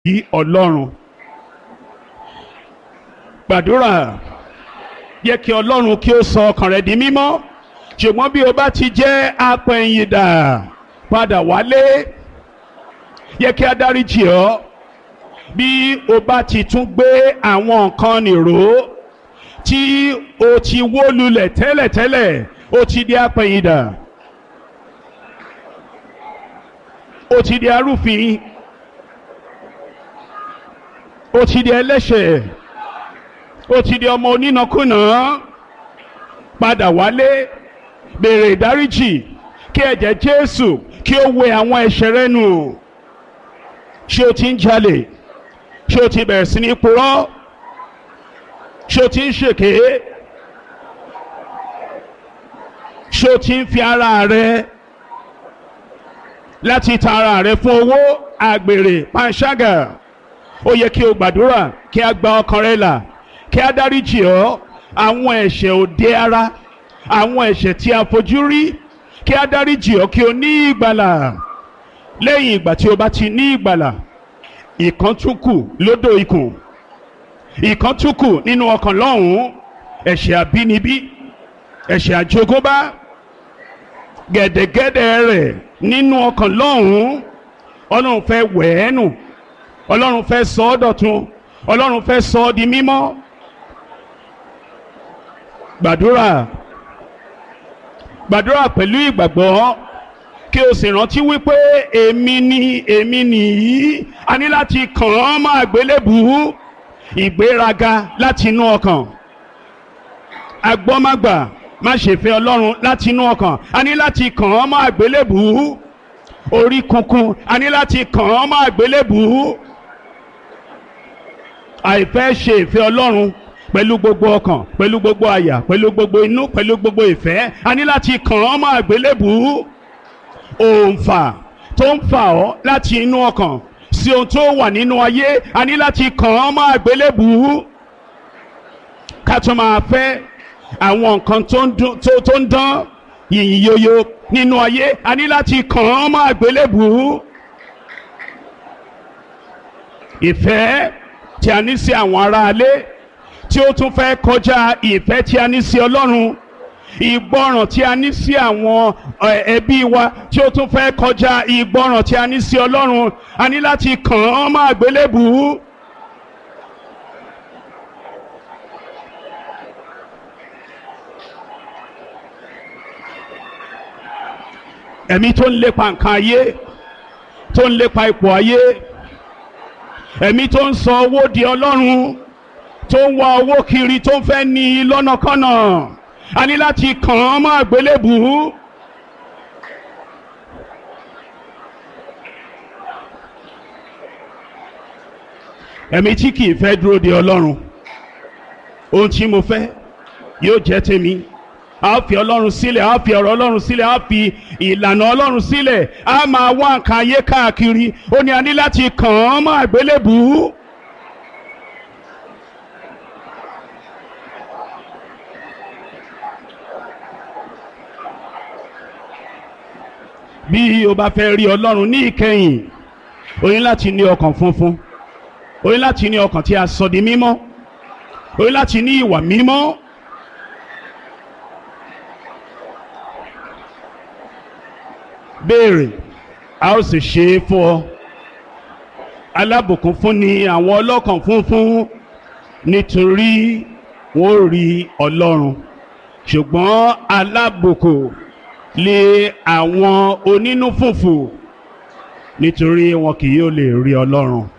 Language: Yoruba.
yí ọlọ́run gbàdúrà yẹ kí ọlọ́run kí ó sọ ọkàn rẹ di mímọ́ ṣùgbọ́n bí o bá ti jẹ́ apẹ̀yìndà padà wálé yẹ kí a dáríjì ọ́ bí o bá ti tún gbé àwọn nǹkan nìró tí o ti wó lulẹ̀ tẹ́lẹ̀tẹ́lẹ̀ o ti di apẹ̀yìndà o ti di arúfin o ti di ẹlẹ́ṣẹ̀ o ti di ọmọ onínàkúnà padà wálé béèrè ìdáríjì kí ẹ̀jẹ̀ Jésù kí ó wẹ àwọn ẹ̀ṣẹ̀ rẹ nù ṣé o ti ń jalè ṣé o ti bẹ̀rẹ̀ sí ní purọ́ ṣé o ti ń ṣèké ṣé o ti ń fi ara rẹ láti ta ara rẹ fún owó àgbèrè panṣágà ó yẹ kí o gbàdúrà kí a gba ọkàn rẹ là kí a dáríjì ọ́ àwọn ẹ̀ṣẹ̀ òde ara àwọn ẹ̀ṣẹ̀ tí a fojú rí kí a dáríjì ọ́ kí o ní ìgbàlà lẹ́yìn ìgbà tí o bá ti ní ìgbàlà ìkan tún kù lódò ikùn ìkan tún kù nínú ọkàn lọ́hùn-ún ẹ̀ṣẹ̀ àbínibí ẹ̀ṣẹ̀ àjogúnbá gẹ̀dẹ̀gẹ̀dẹ̀ rẹ̀ nínú ọkàn lọ́hùn-ún ọlọ́run fẹ́ wẹ̀ ẹ́ nù ọlọ́run fẹ́ sọ ọ́ dọ̀tun ọlọ́run fẹ́ sọ ọ́ di mímọ́ gbàdúrà gbàdúrà pẹ̀lú ìgbàgbọ́ kí o sì rántí wípé èmi ni èmi nìyí a ní láti kàn án mọ́ àgbélébùú ìgbéraga láti inú ọkàn agbọ́mágbà má ṣe fẹ́ ọlọ́run láti inú ọkàn a ní láti kàn án mọ́ àgbélébùú orí kunkun a ní láti kàn án mọ́ àgbélébùú àìfẹ́ ṣe ìfẹ́ ọlọ́run pẹ̀lú gbogbo ọkàn pẹ̀lú gbogbo àyà pẹ̀lú gbogbo inú pẹ̀lú gbogbo ìfẹ́ a ní láti kàn án mọ́ àgbélébùú òǹfà tó ń fà ọ́ láti inú ọkàn sí ohun tó wà nínú ayé a ní láti kàn án mọ́ àgbélébùú ká tó máa fẹ́ àwọn nǹkan tó ń dán yìnyín yoyo nínú ayé a ní láti kàn án mọ́ àgbélébùú ìfẹ́ tí a ní sí àwọn aráalé tí ó tún fẹ́ kọjá ìfẹ́ tí a ní sí Ọlọ́run ìgbọràn tí a ní sí àwọn ẹbí wa tí ó tún fẹ́ kọjá ìgbọràn tí a ní sí Ọlọ́run a ní láti kàn án mọ́ àgbélébùú. ẹ̀mí tó ń lépa nǹkan ayé tó ń lépa ipò ayé ẹ̀mí tó ń sọ owó di Ọlọ́run tó ń wá owó kiri tó ń fẹ́ ní lọ́nàkọ́nà a ní láti kàn án mọ́ àgbélébùú. ẹ̀mí tí kìí fẹ́ dúró de ọlọ́run ohun tí mo fẹ́ yóò jẹ́ tèmi a fi ọlọ́run sílẹ̀ a fi ọ̀rọ̀ ọlọ́run sílẹ̀ a fi ìlànà ọlọ́run sílẹ̀ a máa wá nǹkan ayé káàkiri ó ní a ní láti kàn án mọ́ àgbélébùú. bí o bá fẹ́ rí ọlọ́run ní ìkẹyìn o ní láti ní ọkàn funfun o ní láti ní ọkàn tí a sọ di mímọ́ o ní láti ní ìwà mímọ́. béèrè a ó sì ṣe é fún ọ alábùkún fún ni àwọn ọlọ́kàn funfun nítorí wọ́n rí ọlọ́run ṣùgbọ́n alábùkún lé àwọn onínú fùfù nítorí wọn kì yóò lè rí ọlọ́run.